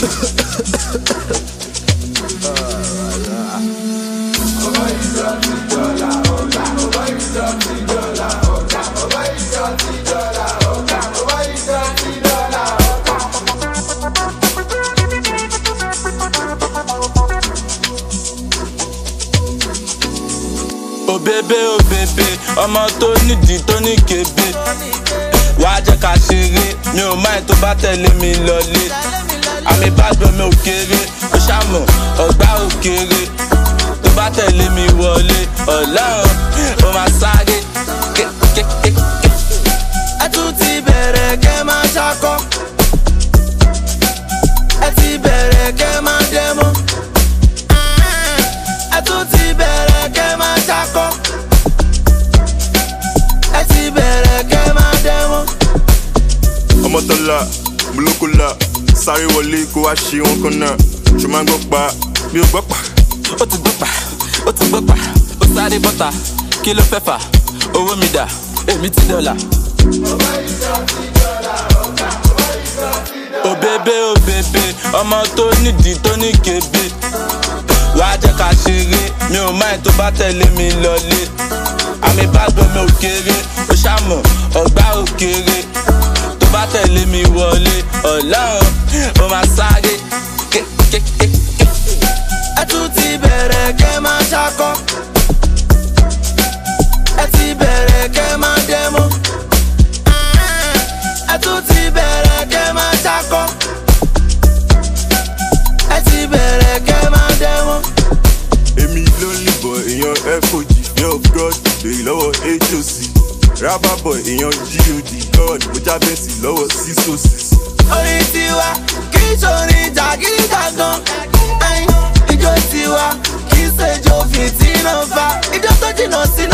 òbébé òbébé ọmọ tó nídìí tó ní kébé wàá jẹ́ ká ṣeré mi ò máa tó bá tẹ̀lé mi lọlé àmì ìbàdàn mi ò kéré ó ṣàmù ọgbà ò kéré tó bá tẹ̀lé mi wọlé ọlọ́run ó máa sáré kékékéké. ẹ tún ti bẹ̀rẹ̀ kẹ́ máa ṣakọ́ ẹ ti bẹ̀rẹ̀ kẹ́ máa dẹ́mọ́ ẹ tún ti bẹ̀rẹ̀ kẹ́ máa ṣakọ́ ẹ ti bẹ̀rẹ̀ kẹ́ máa dẹ́mọ́. ọmọtọ́lá mùlókòlá sáré wọlé kó wá ṣe wọn kan náà ṣe máa ń gbọ́ pa mi ò gbọ́ pa. ó ti gbọ́ pa ó ti gbọ́ pa ó sáré bọ́ta kí ló fẹ́ fà owó mi dà èmi ti dọ́là. òbébé òbébé ọmọ tó nídìí tó ní kébé wàá jẹ́ ká ṣeré mi ò máa tó bá tẹ̀lé mi lọlé àmì ìbàdàn mi ò kéré ó ṣàmù ọgbà ò kéré tó bá tẹ̀lé mi wọlé ọlọ́run ó máa sáré kékékéké. ẹ tún ti bẹ̀rẹ̀ kẹ́ máa ṣakọ́ ẹ ti bẹ̀rẹ̀ kẹ́ máa dẹ́mọ́ ẹ tún ti bẹ̀rẹ̀ kẹ́ máa ṣakọ́ ẹ ti bẹ̀rẹ̀ kẹ́ máa dẹ́mọ́. èmi ló ń lìbọ̀ èèyàn fog yẹn of god lèyí lọ́wọ́ hoc rábàbọ̀ èèyàn god god mo jábẹ́sì lọ́wọ́ sísòsì. orin tiwa kì í ṣorin jàgídíjàgan ẹyin ijó tiwa kì í ṣèjò fìtínà fa ijó tó jìnnà sí